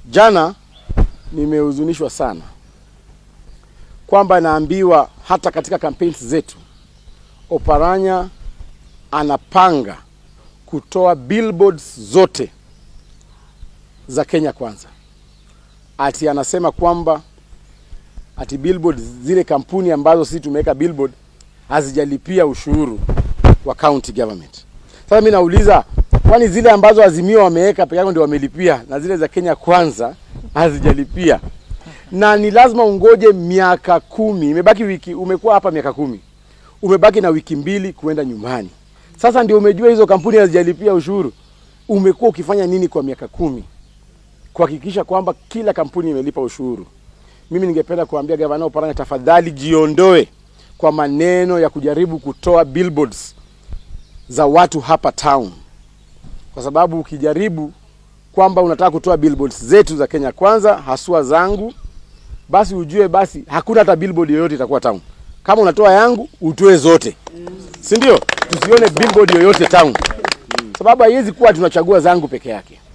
Jana nimehuzunishwa sana kwamba naambiwa hata katika campaigns zetu Oparanya anapanga kutoa billboards zote za Kenya Kwanza. Ati anasema kwamba ati billboard zile kampuni ambazo sisi tumeweka billboard hazijalipia ushuru wa county government. Sasa mimi nauliza, kwani zile ambazo Azimio wameweka peke yao ndio wamelipia na zile za Kenya Kwanza hazijalipia? Na ni lazima ungoje miaka kumi. Imebaki wiki, umekuwa hapa miaka kumi, umebaki na wiki mbili kuenda nyumbani. Sasa ndio umejua hizo kampuni hazijalipia ushuru. Umekuwa ukifanya nini kwa miaka kumi kuhakikisha kwamba kila kampuni imelipa ushuru? Mimi ningependa kuambia gavana Oparanya, tafadhali jiondoe kwa maneno ya kujaribu kutoa billboards za watu hapa town, kwa sababu ukijaribu kwamba unataka kutoa billboards zetu za Kenya Kwanza, haswa zangu, basi ujue basi hakuna hata billboard yoyote itakuwa town. Kama unatoa yangu, utoe zote, si ndio? Tusione billboard yoyote town, sababu haiwezi kuwa tunachagua zangu peke yake.